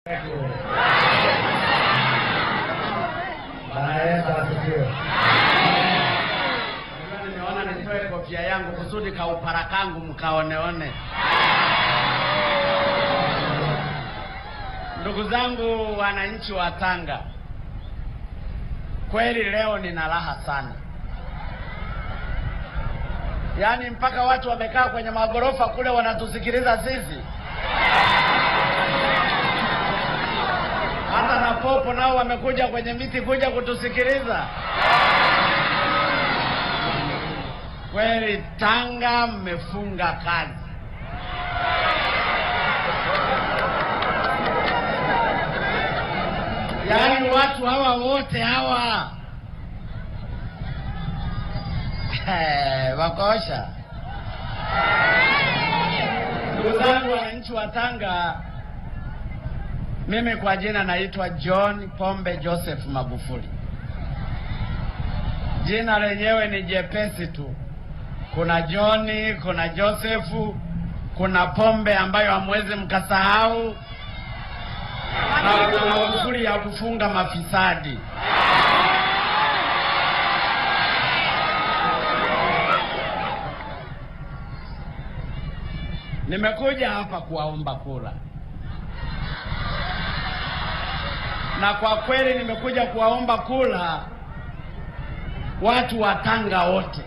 Bwana Yesu asifiwe. Unajua nimeona nitoe kofia yangu kusudi kaupara kangu mkaoneone. Ndugu zangu wananchi wa Tanga, kweli leo nina raha sana, yaani mpaka watu wamekaa kwenye magorofa kule wanatusikiliza sisi. Hata na popo nao wamekuja kwenye miti kuja kutusikiliza. Kweli Tanga mmefunga kazi. Yaani watu hawa wote hawa wakosha. Ndugu zangu wananchi wa Tanga, mimi kwa jina naitwa John Pombe Joseph Magufuli. Jina lenyewe ni jepesi tu. Kuna John, kuna Josefu, kuna Pombe ambayo hamwezi mkasahau, na kuna Magufuli ya kufunga mafisadi. Nimekuja hapa kuwaomba kura, na kwa kweli nimekuja kuwaomba kura watu wa Tanga wote.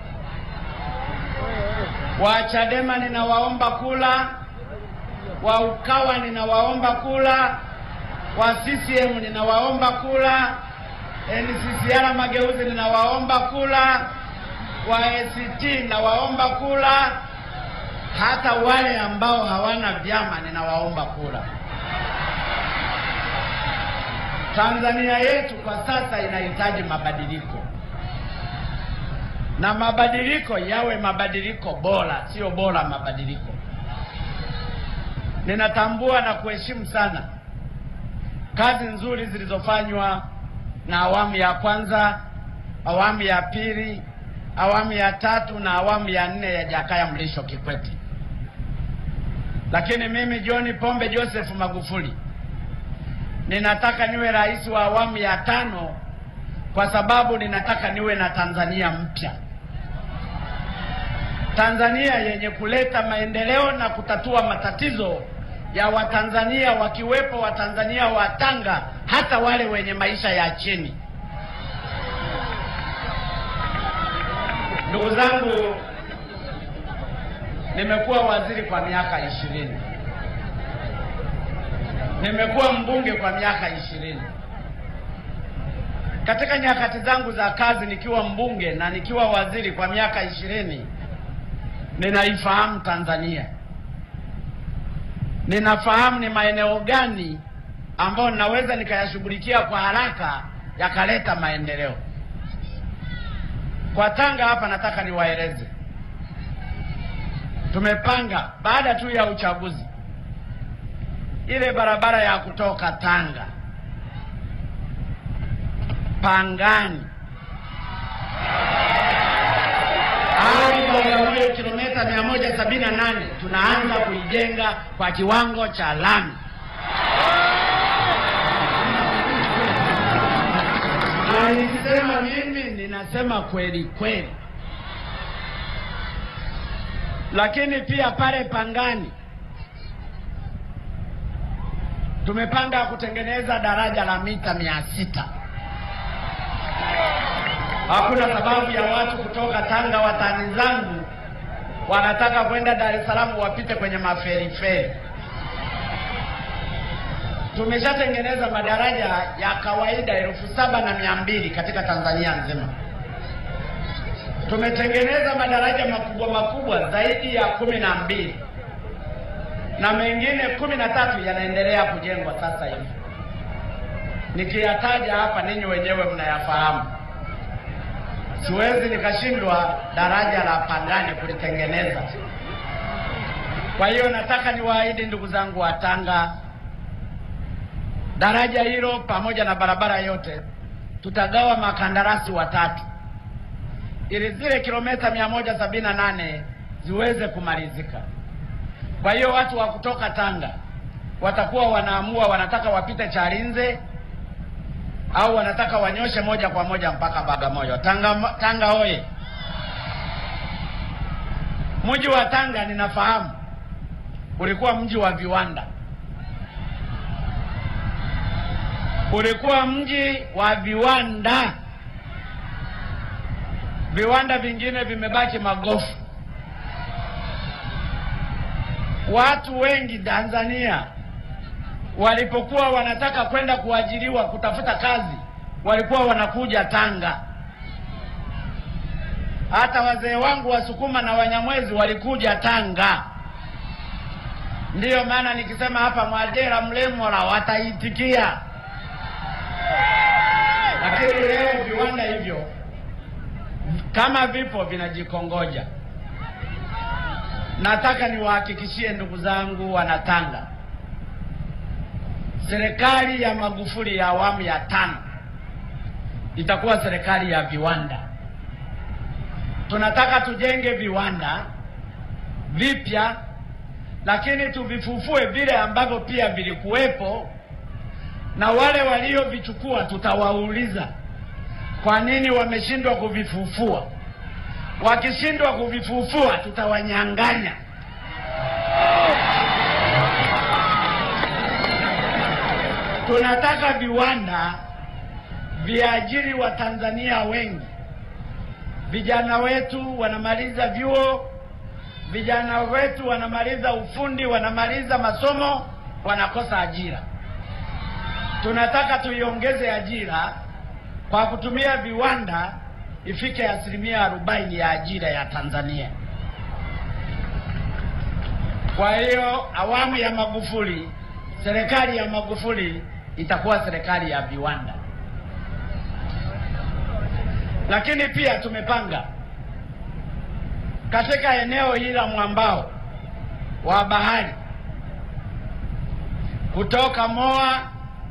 Wa Chadema ninawaomba kula, wa Ukawa ninawaomba kula, wa CCM ninawaomba kula, NCCR Mageuzi ninawaomba kula, wa ACT ninawaomba kula, hata wale ambao hawana vyama ninawaomba kula. Tanzania yetu kwa sasa inahitaji mabadiliko na mabadiliko yawe mabadiliko bora, sio bora mabadiliko. Ninatambua na kuheshimu sana kazi nzuri zilizofanywa na awamu ya kwanza, awamu ya pili, awamu ya tatu na awamu ya nne ya Jakaya Mrisho Kikwete. Lakini mimi John Pombe Joseph Magufuli ninataka niwe rais wa awamu ya tano kwa sababu ninataka niwe na Tanzania mpya. Tanzania yenye kuleta maendeleo na kutatua matatizo ya Watanzania wakiwepo Watanzania wa Tanga, hata wale wenye maisha ya chini. Ndugu zangu, nimekuwa waziri kwa miaka ishirini, nimekuwa mbunge kwa miaka ishirini. Katika nyakati zangu za kazi nikiwa mbunge na nikiwa waziri kwa miaka ishirini, ninaifahamu Tanzania, ninafahamu ni maeneo gani ambayo ninaweza nikayashughulikia kwa haraka yakaleta maendeleo. Kwa Tanga hapa nataka niwaeleze, tumepanga baada tu ya uchaguzi, ile barabara ya kutoka Tanga Pangani hadi Bagamoyo kilomita mia moja sabini na nane tunaanza kuijenga kwa kiwango cha lami. Na nikisema mimi ninasema kweli kweli, lakini pia pale Pangani tumepanga kutengeneza daraja la mita mia sita. Hakuna sababu ya watu kutoka Tanga, watani zangu wanataka kwenda Dar es Salaam wapite kwenye maferiferi. Tumeshatengeneza madaraja ya kawaida elfu saba na mia mbili katika Tanzania nzima. Tumetengeneza madaraja makubwa makubwa zaidi ya kumi na mbili na mengine kumi na tatu yanaendelea kujengwa sasa hivi. Nikiyataja hapa, ninyi wenyewe mnayafahamu. Siwezi nikashindwa daraja la Pangani kulitengeneza. Kwa hiyo nataka niwaahidi ndugu zangu wa Tanga, daraja hilo pamoja na barabara yote tutagawa makandarasi watatu, ili zile kilomita mia moja sabini na nane ziweze kumalizika. Kwa hiyo watu wa kutoka Tanga watakuwa wanaamua wanataka wapite Chalinze au wanataka wanyoshe moja kwa moja mpaka Bagamoyo. Tanga, Tanga oye! Mji wa Tanga ninafahamu ulikuwa mji wa viwanda, ulikuwa mji wa viwanda. Viwanda vingine vimebaki magofu. Watu wengi Tanzania walipokuwa wanataka kwenda kuajiriwa kutafuta kazi, walikuwa wanakuja Tanga. Hata wazee wangu Wasukuma na Wanyamwezi walikuja Tanga. Ndiyo maana nikisema hapa Mwadera, Mlemora wataitikia, lakini leo viwanda hivyo kama vipo vinajikongoja. Nataka niwahakikishie ndugu zangu Wanatanga, serikali ya Magufuli ya awamu ya tano itakuwa serikali ya viwanda. Tunataka tujenge viwanda vipya, lakini tuvifufue vile ambavyo pia vilikuwepo, na wale waliovichukua tutawauliza kwa nini wameshindwa kuvifufua. Wakishindwa kuvifufua, tutawanyang'anya. Tunataka viwanda viajiri Watanzania wengi. Vijana wetu wanamaliza vyuo, vijana wetu wanamaliza ufundi, wanamaliza masomo, wanakosa ajira. Tunataka tuiongeze ajira kwa kutumia viwanda, ifike asilimia arobaini ya ajira ya Tanzania. Kwa hiyo awamu ya Magufuli, serikali ya Magufuli itakuwa serikali ya viwanda. Lakini pia tumepanga katika eneo hili la mwambao wa bahari kutoka Moa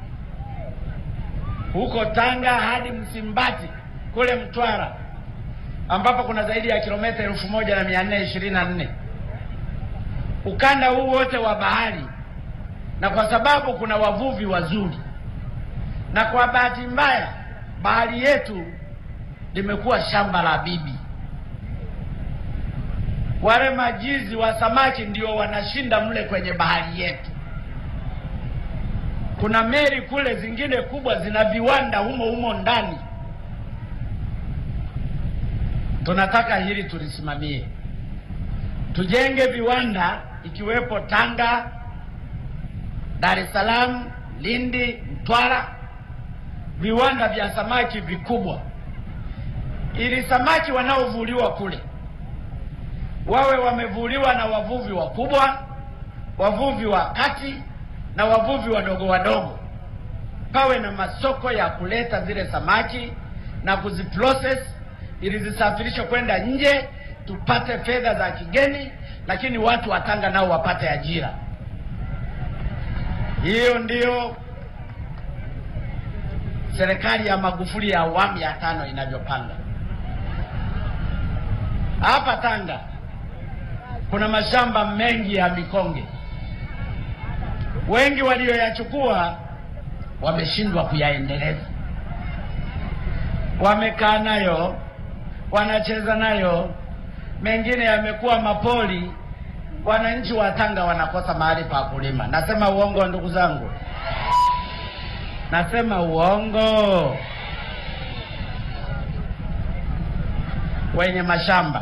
huko Tanga hadi Msimbati kule Mtwara ambapo kuna zaidi ya kilomita elfu moja na mia nne ishirini na nne ukanda huu wote wa bahari, na kwa sababu kuna wavuvi wazuri, na kwa bahati mbaya bahari yetu limekuwa shamba la bibi. Wale majizi wa samaki ndio wanashinda mle kwenye bahari yetu. Kuna meli kule zingine kubwa zina viwanda humo humo ndani. Tunataka hili tulisimamie, tujenge viwanda ikiwepo Tanga, Dar es Salaam, Lindi, Mtwara, viwanda vya samaki vikubwa, ili samaki wanaovuliwa kule wawe wamevuliwa na wavuvi wakubwa, wavuvi wa kati na wavuvi wadogo wadogo. Pawe na masoko ya kuleta zile samaki na kuziprocess ili zisafirishwe kwenda nje, tupate fedha za kigeni, lakini watu wa Tanga nao wapate ajira. Hiyo ndiyo serikali ya Magufuli ya awamu ya tano inavyopanga. Hapa Tanga kuna mashamba mengi ya mikonge, wengi walioyachukua wameshindwa kuyaendeleza, wamekaa nayo, wanacheza nayo, mengine yamekuwa mapoli. Wananchi wa Tanga wanakosa mahali pa kulima. Nasema uongo, ndugu zangu? Nasema uongo? Wenye mashamba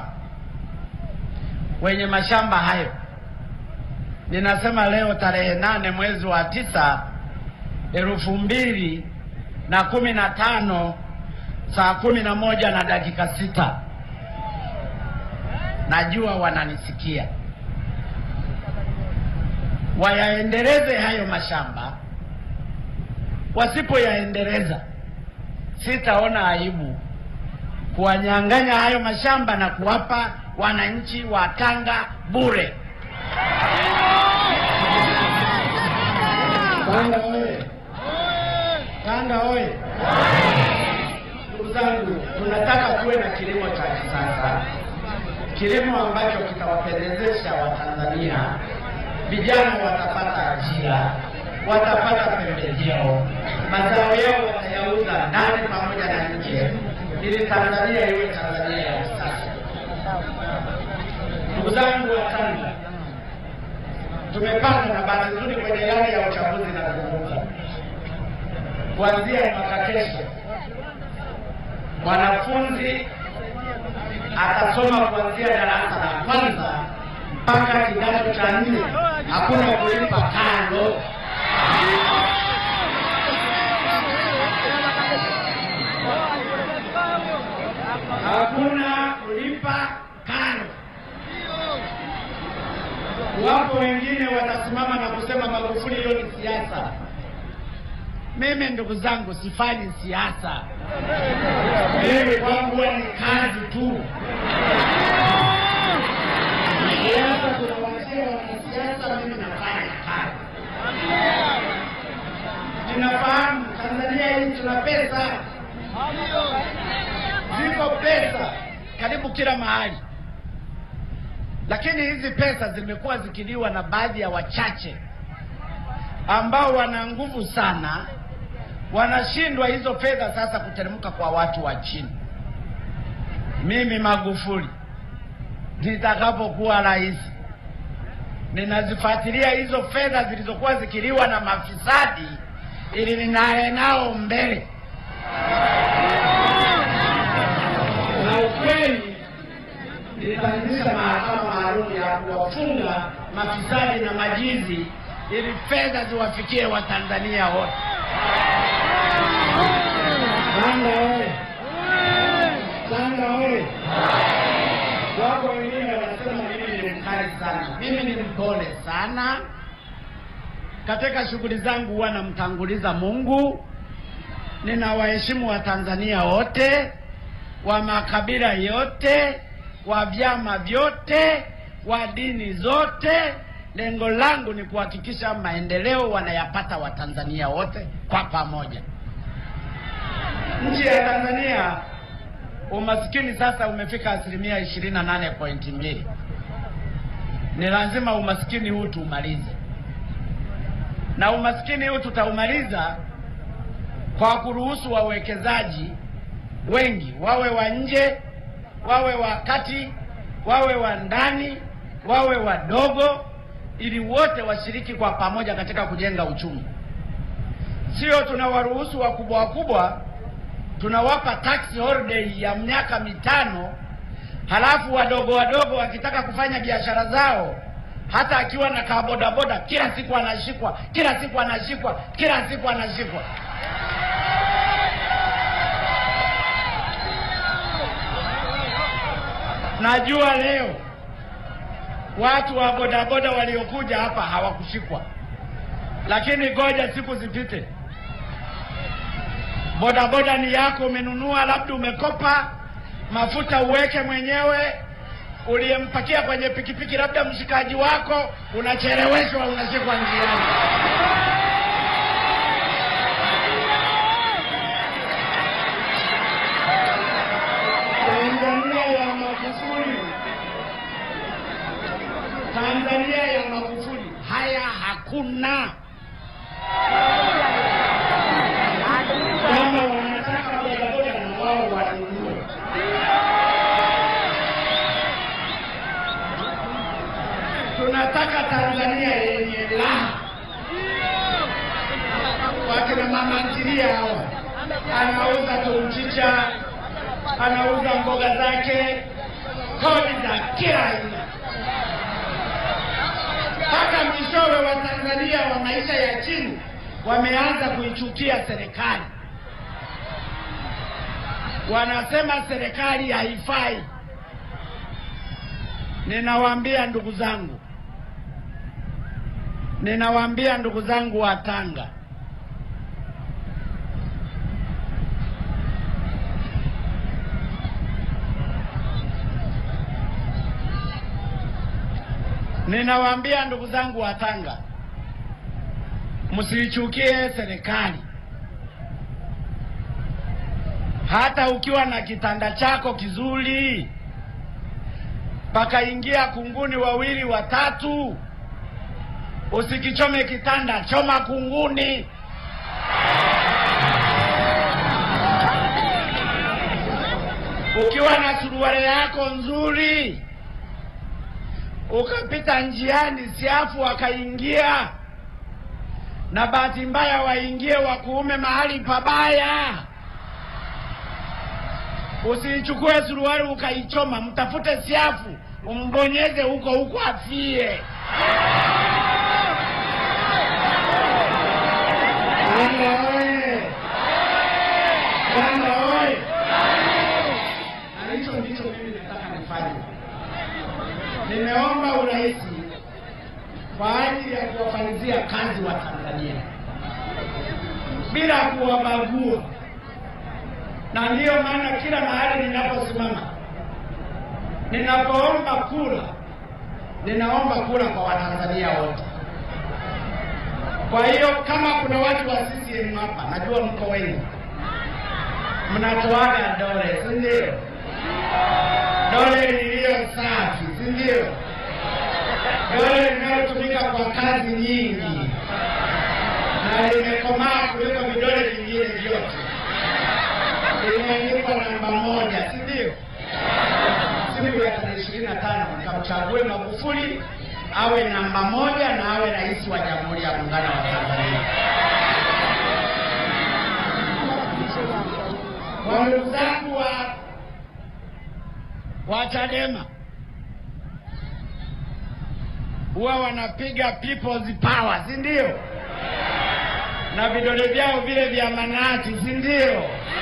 wenye mashamba hayo, ninasema leo tarehe nane mwezi wa tisa elfu mbili na kumi na tano saa kumi na moja na dakika sita najua wananisikia, wayaendeleze hayo mashamba. Wasipoyaendeleza, sitaona aibu kuwanyang'anya hayo mashamba na kuwapa wananchi wa Tanga bure. Tanga oye! Tanga oye! Ndugu zangu, tunataka kuwe na kilimo cha kisasa, kilimo ambacho kitawapendezesha Watanzania vijana watapata ajira, watapata pembejeo, mazao yao watayauza ndani pamoja na nje, ili Tanzania iwe Tanzania ya kisasa. Ndugu zangu wa Tanga, tumepata na bahati nzuri kwenye ilani ya uchaguzi na kuzungumza kuanzia mwaka kesho mwanafunzi atasoma kuanzia darasa la kwanza mpaka kidato cha nne, hakuna kulipa karo. Hakuna kulipa karo. Wapo wengine watasimama na kusema Magufuli, hiyo ni siasa. Mimi ndugu zangu, sifanyi siasa. Mimi kwangu ni kazi tu. Siasa tunawachia wanasiasa, mimi nafanya kazi. Ninafahamu Tanzania hii tuna pesa, ziko pesa karibu kila mahali, lakini hizi pesa zimekuwa zikiliwa na baadhi ya wachache ambao wana nguvu sana wanashindwa hizo fedha sasa kuteremka kwa watu wa chini. Mimi Magufuli nitakapokuwa rais, ninazifuatilia hizo fedha zilizokuwa zikiliwa na mafisadi ili ninaye nao mbele, na ukweli nitaanzisha mahakama maalum ya kuwafunga mafisadi na majizi ili fedha ziwafikie Watanzania wote. Tanga oye! Tanga oye! Wako wengine wanasema mimi ni mkali sana. Mimi ni mpole sana. Katika shughuli zangu huwa namtanguliza Mungu. Ninawaheshimu Watanzania wote wa makabila yote, wa vyama vyote, wa dini zote. Lengo langu ni kuhakikisha maendeleo wanayapata Watanzania wote kwa pamoja. Nchi ya Tanzania umasikini sasa umefika asilimia ishirini na nane pointi mbili. Ni lazima umasikini huu tuumalize, na umasikini huu tutaumaliza kwa kuruhusu wawekezaji wengi, wawe wa nje, wawe wa kati, wawe wa ndani, wawe wadogo, ili wote washiriki kwa pamoja katika kujenga uchumi. Sio tunawaruhusu wakubwa wakubwa tunawapa tax holiday ya miaka mitano, halafu wadogo wadogo wakitaka kufanya biashara zao, hata akiwa na kabodaboda, kila siku anashikwa, kila siku anashikwa, kila siku anashikwa. Najua leo watu wa bodaboda waliokuja hapa hawakushikwa, lakini ngoja siku zipite bodaboda ni yako, umenunua, labda umekopa mafuta uweke mwenyewe, uliyempakia kwenye pikipiki, labda mshikaji wako, unacheleweshwa, unashikwa njiani. Tanzania ya Magufuli, Tanzania ya Magufuli, haya hakuna. Kama wanataka bodaboda na wao wanunue. Tunataka Tanzania yenye raha. Wakina mama ntilia hawa, anauza tu mchicha, anauza mboga zake, kodi za kila aina, mpaka mwishowe Watanzania wa maisha ya chini wameanza kuichukia serikali, wanasema serikali haifai. Ninawaambia ndugu zangu, ninawaambia ndugu zangu wa Tanga, ninawaambia ndugu zangu wa Tanga, msiichukie serikali. Hata ukiwa na kitanda chako kizuri, pakaingia kunguni wawili watatu, Usikichome kitanda, choma kunguni. Ukiwa na suruali yako nzuri, ukapita njiani, siafu wakaingia, na bahati mbaya waingie wakuume mahali pabaya, usiichukue suruali ukaichoma, mtafute siafu umbonyeze huko huko afie. Tanga oye! Tanga oye! Na hicho ndicho mimi nataka nifanye. Nimeomba urais kwa ajili ya kuwafanyizia kazi wa Tanzania bila kuwabagua, na ndiyo maana kila mahali ninaposimama, ninapoomba kura, ninaomba kura kwa Watanzania wote. Kwa hiyo kama kuna watu wa CCM hapa, najua mko wengi, mnatoaga dole, si ndio? Dole liliyo safi, si ndio? Dole linalotumika kwa kazi nyingi na limekomaa kuliko vidole vingine vyote, limeandikwa namba moja, si ndio? Siku ya tarehe ishirini na tano nikamchague Magufuli awe namba moja na awe rais wa Jamhuri ya Muungano wa Tanzania. Kwa ndugu zangu wa wa Chadema huwa wanapiga people's power, si ndio? Na vidole vyao vile vya manati, si ndio?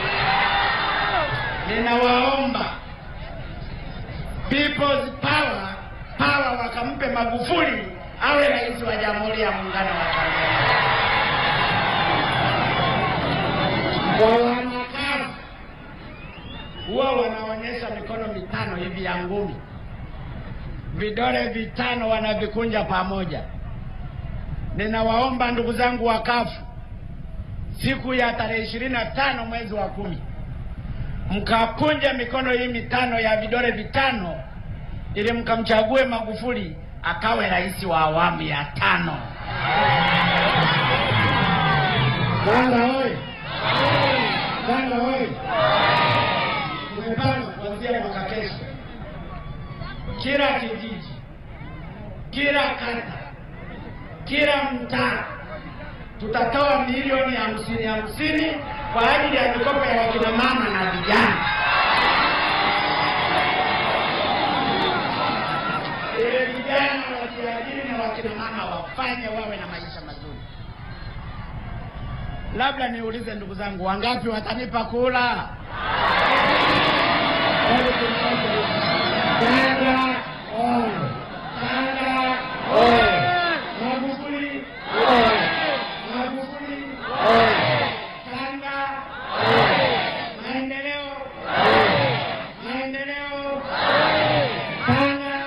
Ninawaomba people's power power wakampe Magufuli awe rais wa Jamhuri ya Muungano wa Tanzania. Kwa wanakazi huwa wanaonyesha mikono mitano hivi ya ngumi, vidole vitano wanavikunja pamoja. Ninawaomba ndugu zangu wa kafu, siku ya tarehe ishirini na tano mwezi wa kumi mkakunja mikono hii mitano ya vidole vitano ili mkamchague Magufuli akawe rais wa awamu ya tano. Tanga oye! Tanga oye! Tumepanga kuanzia mwaka kesho, kila kijiji, kila kata, kila mtaa tutatoa milioni hamsini hamsini kwa ajili ya mikopo ya wakina mama na vijana. ili vijana wajiajiri na wakina mama wafanye wawe na maisha mazuri. Labda niulize ndugu zangu, wangapi watanipa kula? Tanga oye! Tanga oye! Magufuli oye! Magufuli oye! Tanga oye! Maendeleo maendeleo Tanga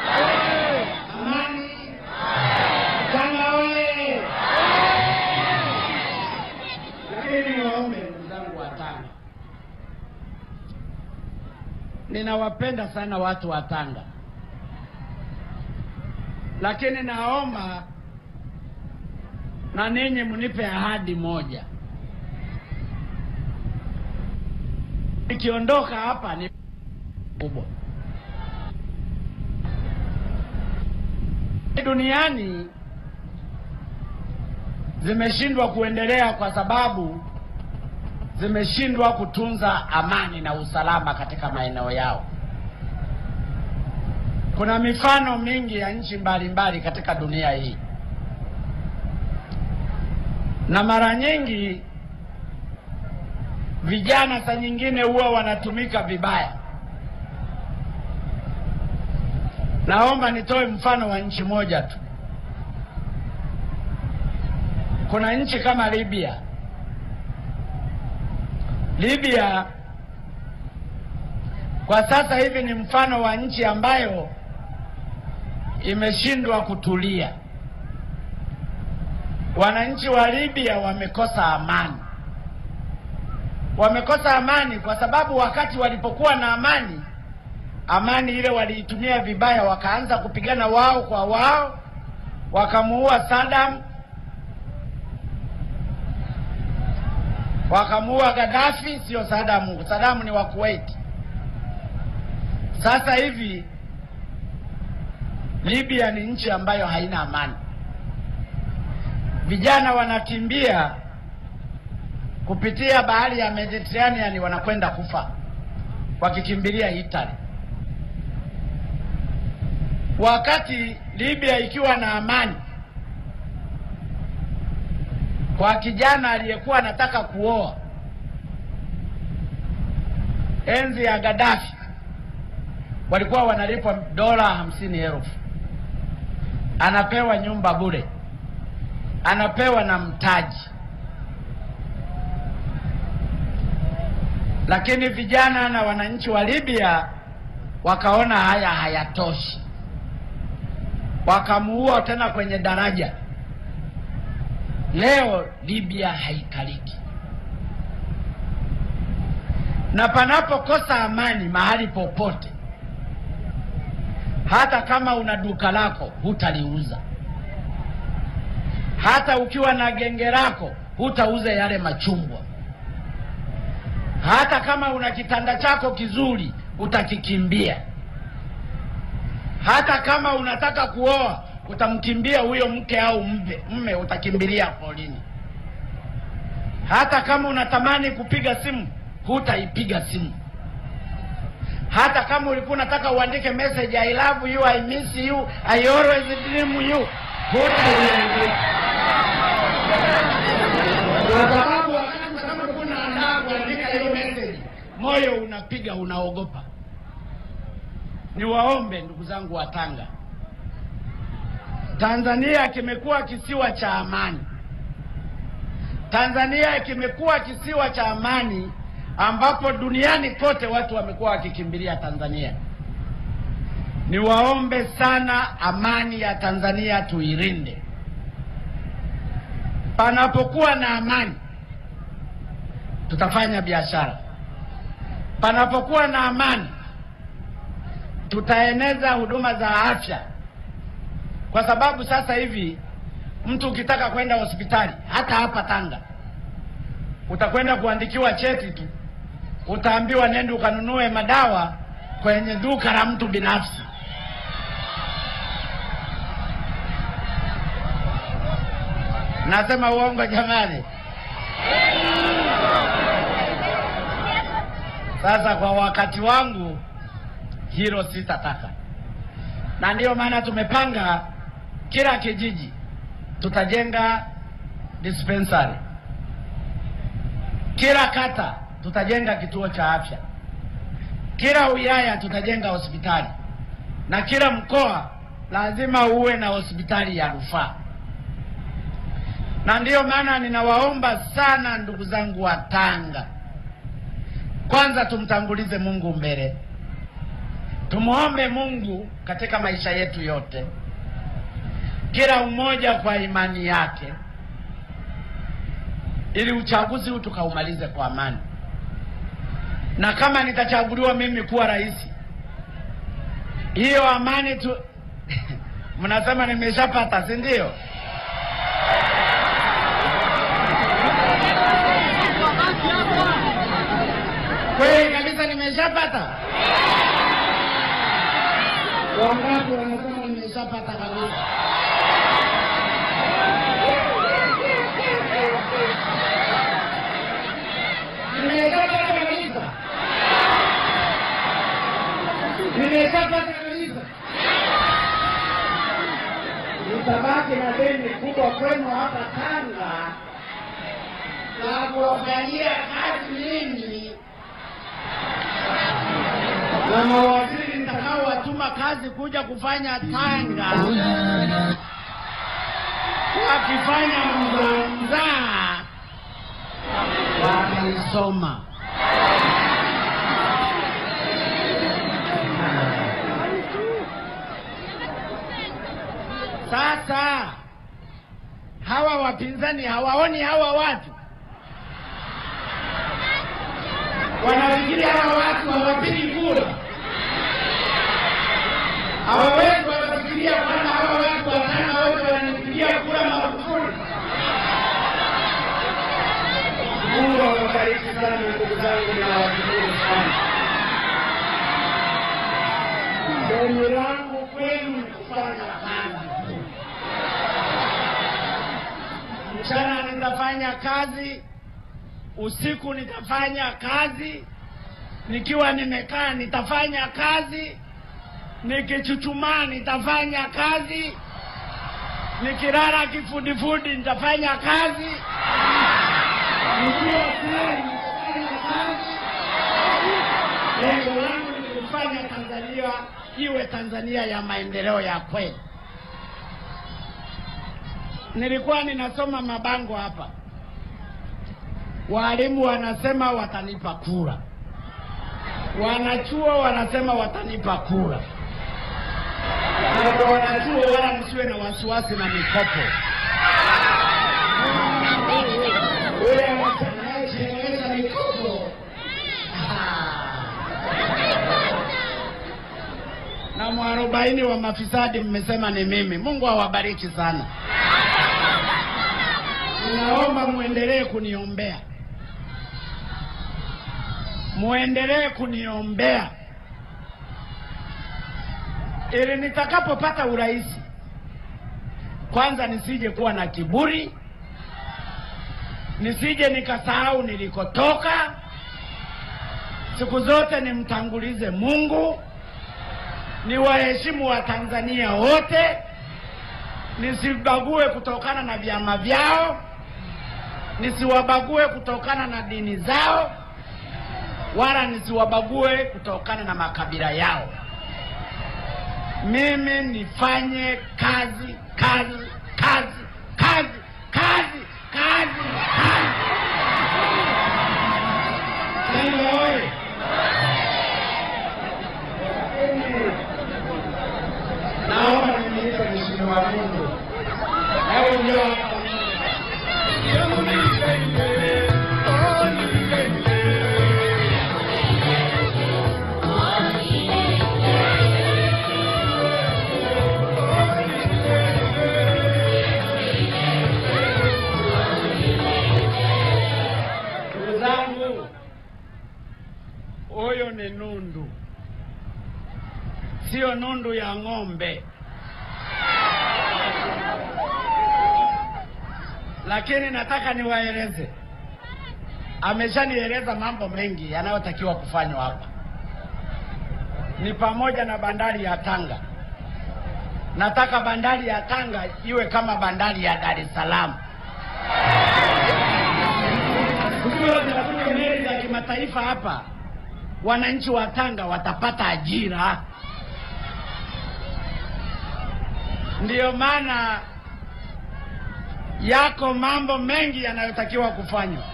amani Tanga oye! Lakini niwaombe ndugu zangu wa Tanga, ninawapenda sana watu wa Tanga, lakini naomba na ninyi mnipe ahadi moja. Nikiondoka hapa ni kubwa duniani zimeshindwa kuendelea kwa sababu zimeshindwa kutunza amani na usalama katika maeneo yao. Kuna mifano mingi ya nchi mbalimbali katika dunia hii, na mara nyingi vijana saa nyingine huwa wanatumika vibaya. Naomba nitoe mfano wa nchi moja tu. Kuna nchi kama Libya. Libya kwa sasa hivi ni mfano wa nchi ambayo imeshindwa kutulia. Wananchi wa Libya wamekosa amani. Wamekosa amani kwa sababu wakati walipokuwa na amani amani ile waliitumia vibaya, wakaanza kupigana wao kwa wao, wakamuua Saddam, wakamuua Gaddafi. Sio Saddam, Saddam ni wa Kuwait. Sasa hivi Libya ni nchi ambayo haina amani. Vijana wanakimbia kupitia bahari ya Mediterranean, wanakwenda kufa wakikimbilia Italy, wakati Libya ikiwa na amani. Kwa kijana aliyekuwa anataka kuoa enzi ya Gaddafi, walikuwa wanalipwa dola hamsini elfu anapewa nyumba bure, anapewa na mtaji. Lakini vijana na wananchi wa Libya wakaona haya hayatoshi, wakamuua tena kwenye daraja. Leo Libya haikaliki, na panapokosa amani mahali popote hata kama una duka lako hutaliuza, hata ukiwa na genge lako hutauza yale machumbwa, hata kama una kitanda chako kizuri utakikimbia, hata kama unataka kuoa utamkimbia huyo mke au mbe, mme utakimbilia polini, hata kama unatamani kupiga simu hutaipiga simu hata kama ulikuwa unataka uandike message I love you, I miss you, I always dream you, hutaiandika kwa sababu wakati kama ulikuwa unaandaa kuandika hiyo message, moyo unapiga, unaogopa. Niwaombe ndugu zangu wa Tanga, Tanzania kimekuwa kisiwa cha amani. Tanzania kimekuwa kisiwa cha amani ambapo duniani kote watu wamekuwa wakikimbilia Tanzania. Niwaombe sana, amani ya Tanzania tuilinde. Panapokuwa na amani, tutafanya biashara. Panapokuwa na amani, tutaeneza huduma za afya, kwa sababu sasa hivi mtu ukitaka kwenda hospitali, hata hapa Tanga, utakwenda kuandikiwa cheti tu utaambiwa nenda ukanunue madawa kwenye duka la mtu binafsi. Nasema uongo jamani? Sasa kwa wakati wangu hilo sitataka, na ndiyo maana tumepanga kila kijiji tutajenga dispensary, kila kata tutajenga kituo cha afya, kila wilaya tutajenga hospitali, na kila mkoa lazima uwe na hospitali ya rufaa. Na ndiyo maana ninawaomba sana ndugu zangu wa Tanga, kwanza tumtangulize Mungu mbele, tumwombe Mungu katika maisha yetu yote, kila mmoja kwa imani yake, ili uchaguzi huu tukaumalize kwa amani na kama nitachaguliwa mimi kuwa rais, hiyo amani tu mnasema nimeshapata, si ndio? Kweli kabisa nimeshapata. Wangapi wanasema nimeshapata kabisa? Nimeshapata kabisa. Nimeshapata kabisa. Nitabaki na deni kubwa kwenu hapa Tanga na kuwafanyia kazi nyingi na mawaziri nitakaowatuma kazi kuja kufanya Tanga wakifanya mzaa mzaa wataisoma. Sasa hawa wapinzani hawaoni hawa watu, wanafikiri hawa watu hawapigi kura, hawawezi wakafikiria kwamba hawa watu watano wote wana awabariki sana ndugu zangu, ninawashukuru sana. Deni langu kwenu ni kufanya kazi. Mchana nitafanya kazi, usiku nitafanya kazi, nikiwa nimekaa nitafanya kazi, nikichuchumaa nitafanya kazi, nikilala kifudifudi nitafanya kazi, nikiwa tayari nitafanya kazi. Lengo langu ni kufanya Tanzania iwe Tanzania ya maendeleo ya kweli. Nilikuwa ninasoma mabango hapa, walimu wanasema watanipa kura, wanachuo wanasema watanipa kura. Na kwa wanachuo, wala msiwe na wasiwasi na mikopo. Ule anayechelewesha mikopo na mwarobaini wa mafisadi mmesema ni mimi. Mungu awabariki sana. Ninaomba muendelee kuniombea, muendelee kuniombea ili nitakapopata urais, kwanza nisije kuwa na kiburi, nisije nikasahau nilikotoka. Siku zote nimtangulize Mungu, ni waheshimu wa Tanzania wote, nisibague kutokana na vyama vyao, nisiwabague kutokana na dini zao, wala nisiwabague kutokana na makabila yao. Mimi nifanye kazi kazi kazi kazi kazi kazi kazi. Sema oye! Naomba nimlipe mheshimiwa Mungu. Hebu njoo hapa. Ndugu zangu, huyo ni nundu, sio nundu ya ng'ombe. Lakini nataka niwaeleze, ameshanieleza mambo mengi yanayotakiwa kufanywa hapa, ni pamoja na bandari ya Tanga. Nataka bandari ya Tanga iwe kama bandari ya Dar es Salaam. Kukiwa zinakuja meli za kimataifa hapa, wananchi wa Tanga watapata ajira. Ndiyo maana yako mambo mengi yanayotakiwa kufanywa.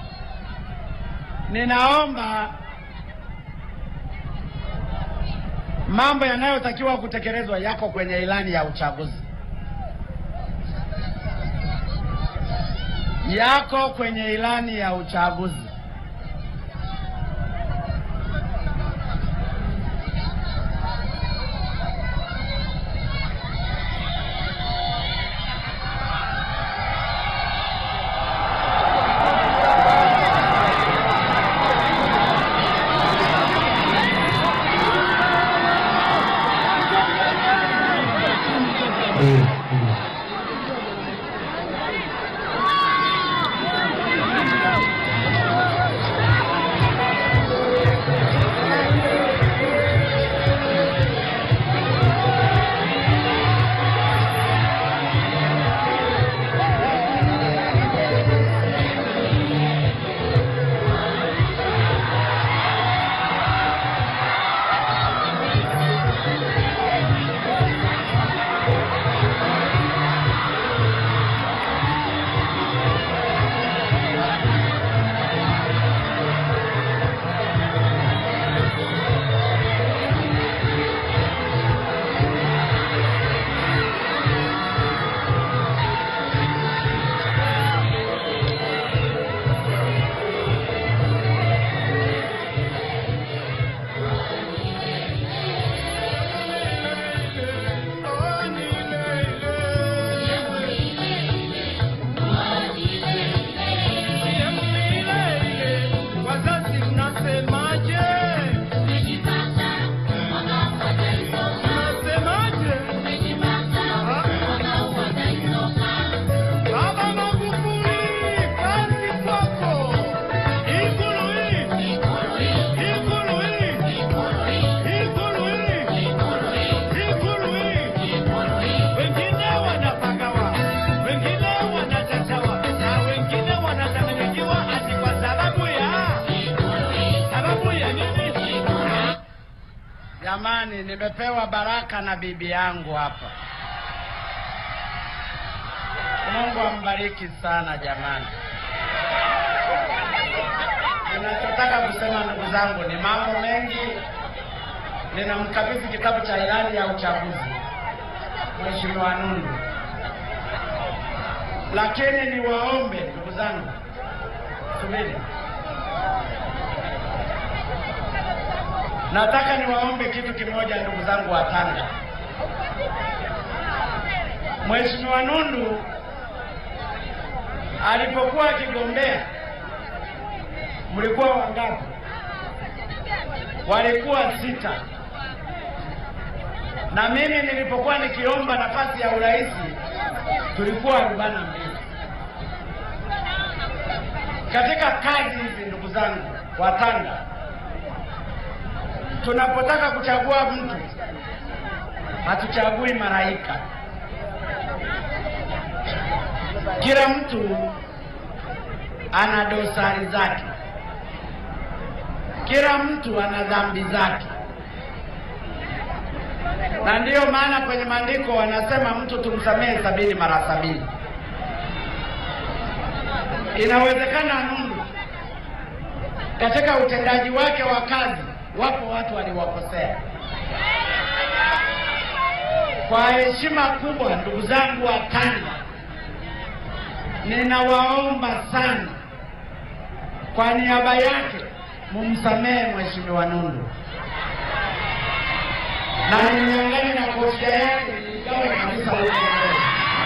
Ninaomba mambo yanayotakiwa kutekelezwa yako kwenye ilani ya uchaguzi, yako kwenye ilani ya uchaguzi. Jamani, nimepewa baraka na bibi yangu hapa. Mungu ambariki sana jamani. Ninachotaka kusema ndugu zangu ni mambo mengi. Ninamkabidhi kitabu cha ilani ya uchaguzi Mheshimiwa Nundu, lakini niwaombe ndugu zangu, subiri, nataka niwaombe kitu kimoja, ndugu zangu wa Tanga. Mheshimiwa Nundu alipokuwa akigombea, mlikuwa wangapi? Walikuwa sita, na mimi nilipokuwa nikiomba nafasi ya urais tulikuwa arobaini na mbili. Katika kazi hizi, ndugu zangu wa Tanga, tunapotaka kuchagua mtu hatuchagui malaika. Kila mtu ana dosari zake, kila mtu ana dhambi zake, na ndiyo maana kwenye maandiko wanasema mtu tumsamehe sabini mara sabini. Inawezekana Nundu katika utendaji wake wa kazi, wapo watu waliwakosea. Kwa heshima kubwa, ndugu zangu wa Tanga, ninawaomba sana kwa niaba yake mumsamehe Mheshimiwa Nundu na nimeangani na kofia yake igawe kabisa huko mbele.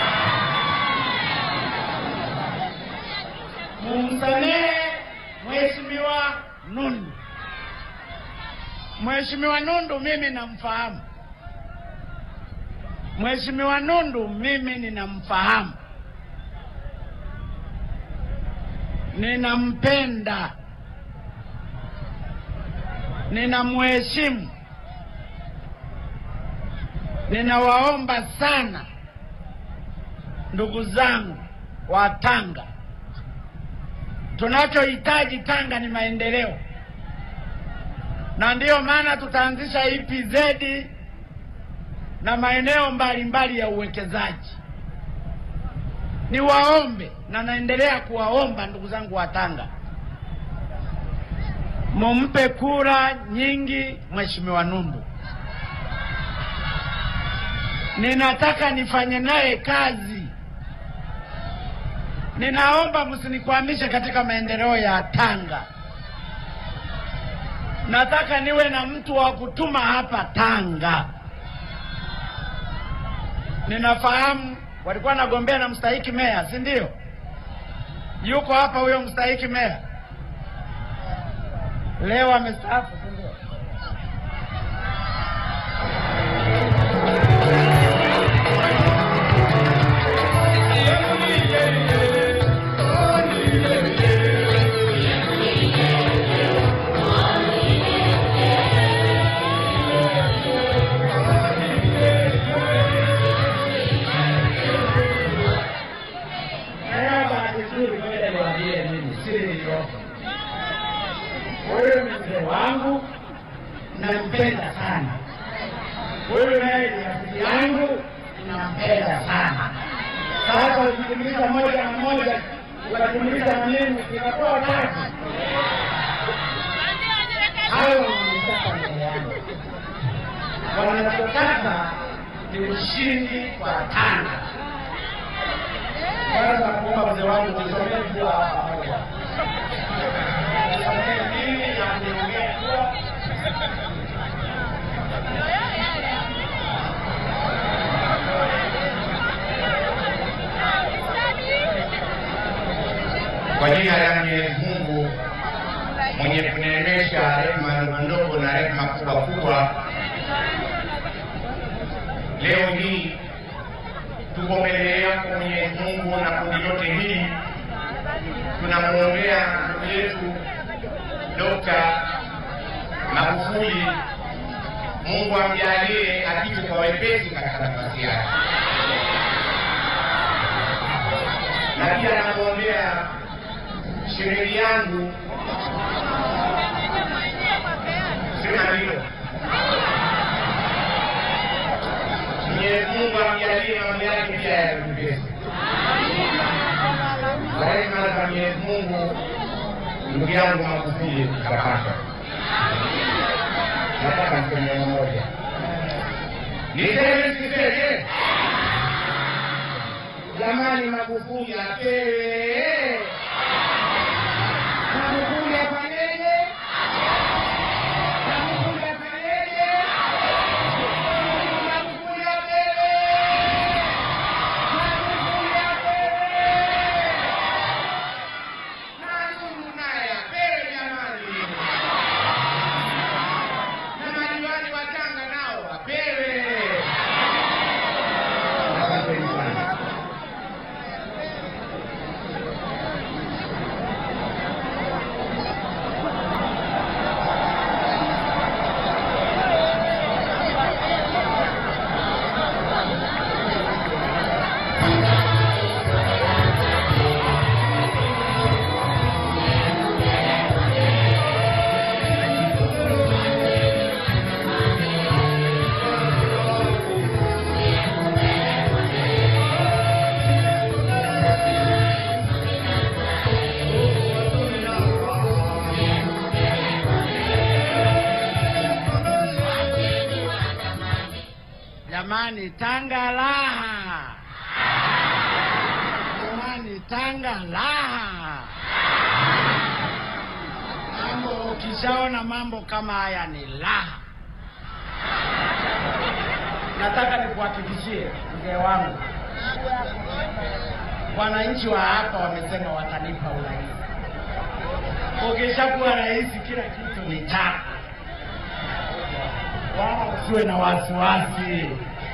Mumsamehe Mheshimiwa Nundu. Mheshimiwa Nundu mimi namfahamu. Mheshimiwa Nundu mimi ninamfahamu, ninampenda, ninamheshimu. Ninawaomba sana ndugu zangu wa Tanga, tunachohitaji Tanga ni maendeleo, na ndiyo maana tutaanzisha EPZ na maeneo mbalimbali ya uwekezaji. Niwaombe na naendelea kuwaomba ndugu zangu wa Tanga, mumpe kura nyingi Mheshimiwa Nundu. Ninataka nifanye naye kazi. Ninaomba msinikwamishe katika maendeleo ya Tanga. Nataka niwe na mtu wa kutuma hapa Tanga. Ninafahamu walikuwa nagombea na mstahiki meya, si ndio? Yuko hapa huyo mstahiki meya, leo amestaafu, si ndio? Leo bahati nzuri, ngoja niwaambie mimi siri niliyopo. Huyu ni mzee wangu, nampenda sana. Huyu naye ni rafiki yangu, nampenda sana. Sasa ukijumlisha moja na moja ukajumlisha na mimi inakuwa tatu. Hayo wanataka mbele yangu, wanachotaka ni ushindi kwa Tanga. Kwanza nakuomba mzee wangu nisomee dua hapa moja. Nisomee mimi na niongee dua. Kwa jina la Mwenyezi Mungu mwenye kuneemesha rehema ndogo ndogo na rehema kubwa kubwa, leo hii tuko mbele yako Mwenyezi Mungu na kundi lote hili tunamwombea ndugu yetu Dokta Magufuli, Mungu amjalie apite kwa wepesi katika nafasi yake, na pia namwombea shemeji yangu sema hilo Mwenyezi Mungu amjalie mambo yake pia ya mepesi. Kwa rehema za Mwenyezi Mungu, ndugu yangu Magufuli kapata. Nataka niseme moja, niseme siseme, jamani, Magufuli apewe, Magufuli afanyeje? Magufuli afanyeje? Magufuli apewe, Magufuli apewe. Nani naye apewe jamani, na madiwani wa Tanga nao wapewe. Asanteni sana. Jamani, Tanga raha! Jamani, Tanga raha! Mambo, ukishaona mambo kama haya ni raha. Nataka nikuhakikishie mzee wangu, wananchi wa hapa wamesema watanipa urais. Ukishakuwa rais, kila kitu ni chako wala usiwe na wasiwasi.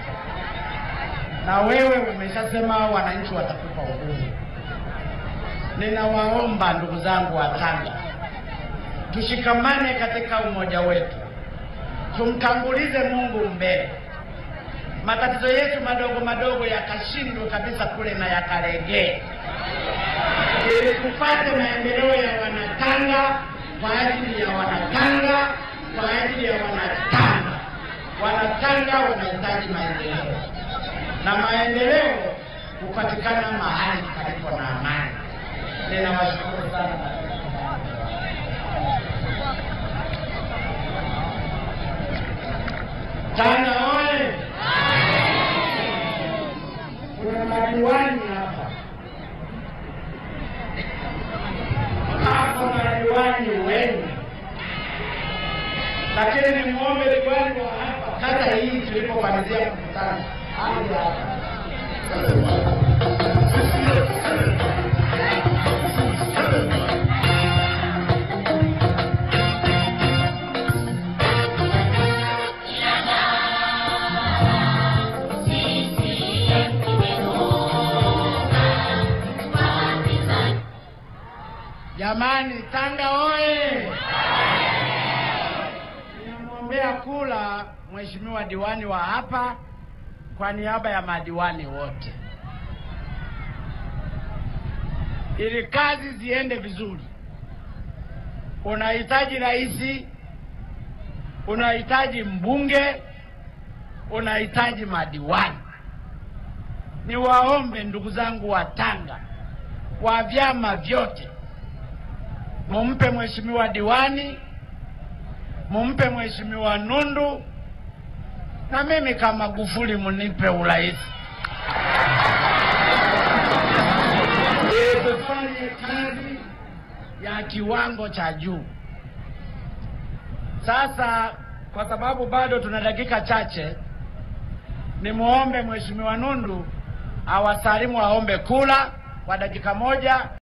Na wewe umeshasema wananchi watakupa uhuru. Ninawaomba ndugu zangu wa Tanga, tushikamane katika umoja wetu, tumtangulize Mungu mbele. Matatizo yetu madogo madogo yakashindwe kabisa kule na yakaregee, ili tupate maendeleo ya Wanatanga kwa ajili ya Wanatanga kwa ajili ya Wanatanga. Wanatanga wanahitaji maendeleo, na maendeleo hupatikana mahali palipo na amani. Ninawashukuru sana. Tanga oye! Kuna madiwani hapa hapa, madiwani wengi lakini nimwombe diwani wa hapa kata hii tulipomalizia mkutano aje hapa. Jamani, Tanga oye! Ninamwombea kula mheshimiwa diwani wa hapa kwa niaba ya madiwani wote, ili kazi ziende vizuri. Unahitaji rais, unahitaji mbunge, unahitaji madiwani. Niwaombe ndugu zangu wa Tanga wa vyama vyote, mumpe mheshimiwa diwani mumpe mheshimiwa Nundu na mimi kama Magufuli munipe urais ili tufanye kazi ya kiwango cha juu. Sasa kwa sababu bado tuna dakika chache, nimwombe mheshimiwa Nundu awasalimu, aombe kula kwa dakika moja.